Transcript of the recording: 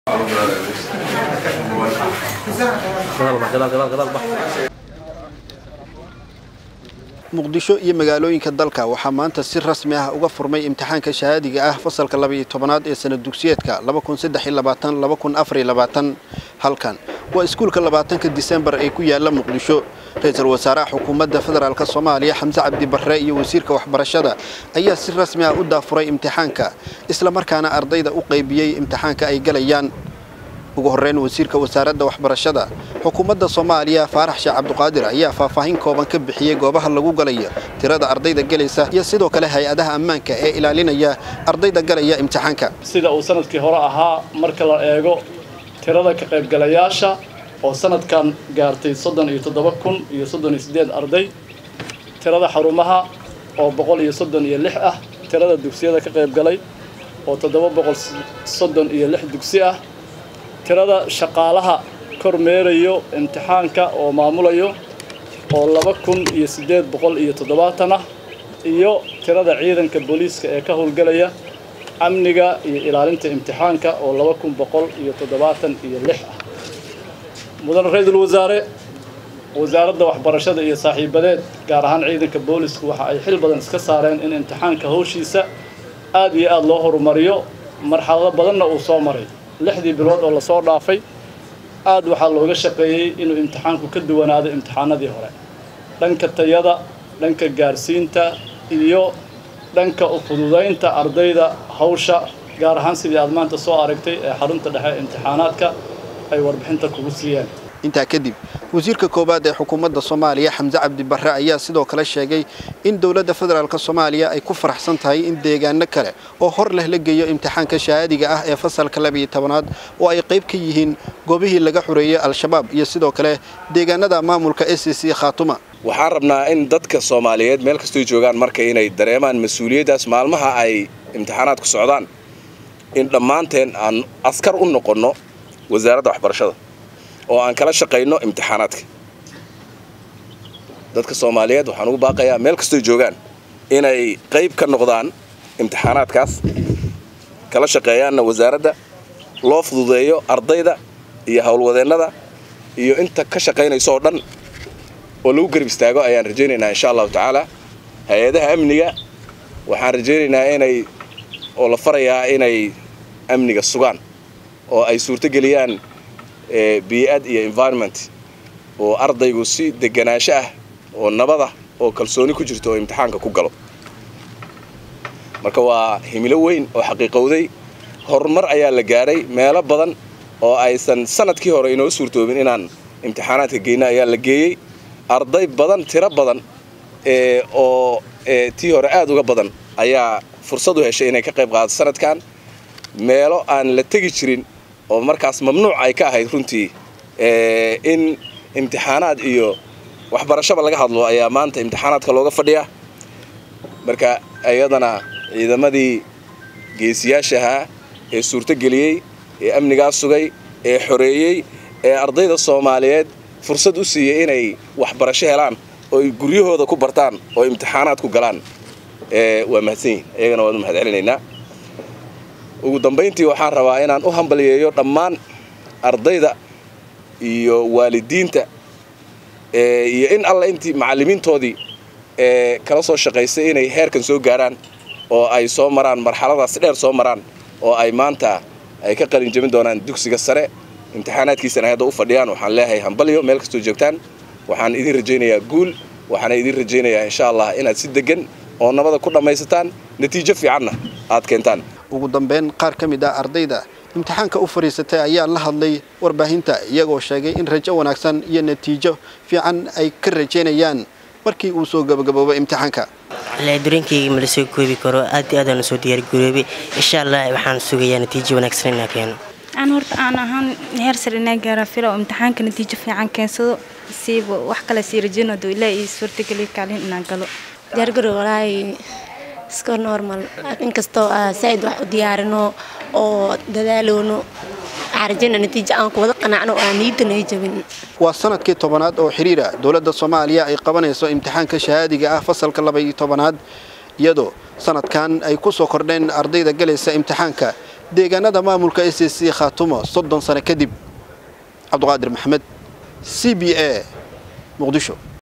muqdisho iyo magaalooyinka dalka waxaa maanta si rasmi ah uga furmay imtixaanka shahaadiga ah fasalka labaiyo tobanaad ee sana dugsiyeedka halkan waa iskuulka labaatanka disembar ee ku yaala muqdisho ra-iisul wasaaraha xukuumadda federaalk soomaaliya xamse cabdi barre iyo wasiirka waxbarashada ayaa si rasmi ah u daafuray imtixaanka islamarkaana ardayda u qaybiyey imtixaanka ay galayaan ugu horreyn wasiirka wasaaradda waxbarashada xukuumadda soomaaliya faarax sheekh cabduqaadir ayaa faahfaahin kooban ka bixiyey goobaha lagu galayo tirada ardayda gelaysa iyo sidoo kale hay-adaha ammaanka ee ilaalinaya ardayda galaya imtixaanka sida uu sanadkii hore ahaa marka la eego tirada ka qaybgalayaasha oo sanadkan gaartay soddon iyo toddoba kun iyo soddon iyo siddeed arday tirada xarumaha oo boqol iyo soddon iyo lix ah tirada dugsiyada ka qaybgalay oo toddoba boqol soddon iyo lix dugsi ah tirada shaqaalaha kormeerayo imtixaanka oo maamulayo oo laba kun iyo siddeed boqol iyo toddobaatan ah iyo tirada ciidanka booliiska ee ka howlgelaya amniga iyo ilaalinta imtixaanka oo laba kun boqol iyo toddobaatan iyo lix ah mudan ra-iisul wasaare wasaaradda waxbarashada iyo saaxiibadeed gaar ahaan ciidanka boolisku waxa ay xil badan iska saareen in imtixaanka howshiisa aad iyo aada loo horumariyo marxalado badanna uu soo maray lixdii bilood oo lasoo dhaafay aad waxaa looga shaqeeyey inuu imtixaanku ka duwanaado imtixaanadii hore dhanka tayada dhanka gaarsiinta iyo dhanka ufududaynta ardayda hawsha gaar ahaan sidii aad maanta soo aragtay ee xarunta dhexe imtixaanaadka ay warbixinta kugu siiyeen intaa kadib wasiirka koowaad ee xukuumadda soomaaliya xamse cabdi barre ayaa sidoo kale sheegay in dowladda federaalk soomaaliya ay ku faraxsan tahay in deegaano kale oo hor leh la geeyo imtixaanka shahaadiga ah ee fasalka labiyo tobanaad oo ay qayb ka yihiin goobihii laga xoreeyey al-shabaab iyo sidoo kale deegaanada maamulka s c khaatuma waxaan rabnaa in dadka soomaaliyeed meel kastoy joogaan marka inay dareemaan mas-uuliyaddaas maalmaha ay imtixaanaadku socdaan in dhammaanteen aan askar u noqonno wasaaradda waxbarashada oo aan kala shaqayno imtixaanaadka dadka soomaaliyeed waxaan ugu baaqayaa meel kastoy joogaan inay qayb ka noqdaan imtixaanaadkaas kala shaqeeyaanna wasaaradda loo fududeeyo ardayda iyo howlwadeennada iyo inta ka shaqaynayso oo dhan oo lagu garab istaago ayaan rajaynaynaa insha allahu tacaala hay-adaha amniga waxaan rajaynaynaa inay oo la farayaa inay amniga sugaan oo ay suurtogeliyaan bii'ad iyo environment oo ardaygu si deganaansho ah oo nabadah oo kalsooni ku jirto oo imtixaanka ku galo marka waa himilo weyn oo xaqiiqowday horumar ayaa la gaadhay meelo badan oo aysan sanadkii hore inoo suurtoobin inaan imtixaanaadka geyno ayaa la geeyey arday badan tiro badan oo tii hore aad uga badan ayaa fursad u heshay inay ka qayb qaadato sanadkan meelo aan la tegi jirin oo markaas mamnuuc ay ka ahayd runtii in imtixaanaad iyo waxbarashaba laga hadlo ayaa maanta imtixaanaadka looga fadhiyaa marka iyadana ciidamadii geesiyaashahaa ee suurtogeliyey ee amnigaa sugay ee xoreeyey ee ardayda soomaaliyeed fursad u siiyey inay waxbarasho helaan oo ay guryahooda ku bartaan oo imtixaanaad ku galaan waa mahadsan yihin iyagana waan u mahad celinaynaa ugu dambayntii waxaan rabaa inaan u hambaliyeeyo dhammaan ardayda iyo waalidiinta iyo in alla intii macallimiintoodii ee kala soo shaqaysay inay heerkan soo gaaraan oo ay soo maraan marxaladaas dheer soo maraan oo ay maanta ay ka qalin jabin doonaan dugsiga sare imtixaanaadkiisana hadda u fadhiyaan waxaan leeyahay hambalyo meel kastoo joogtaan waxaan idin rajaynayaa guul waxaana idin rajaynayaa insha allah inaad si degan oo nabada ku dhammaysataan natiijo fiicanna aad keentaan ugu dambeyn qaar ka mid ah ardayda imtixaanka u fadhiisatay ayaa la hadlay warbaahinta iyagoo sheegay in rajo wanaagsan iyo natiijo fiican ay ka rajaynayaan markii uu soo gabagaboobay imtixaanka dareenkayga ma la soo koobi karo aad iyo aadaan usoo diyaargaroobay insha allah waxaan sugayaa natiijo wanaagsan inaa keeno aan horta aan ahaan heer sare inaa gaara fila oo imtixaanka natiijo fiican keensado siiba wax kale sii rajaynado ilaa ii suurtageliya kaalin inaan galo diyaargarow walaahi iska normal inkastoo saaid wax u diyaarino oo dadaaloono waxaan rajayna natiijo aan ku wada qanacno oo aan niyadan ay jabin waa sanadkii tobanaad oo xiriira dowladda soomaaliya ay qabanayso imtixaanka shahaadiga ah fasalka labaiyo tobanaad iyadoo sanadkan ay ku soo kordheen ardayda galaysa imtixaanka deegaanada maamulka s c khaatumo soddon sano kadib cabduqaadir maxamed c b a muqdisho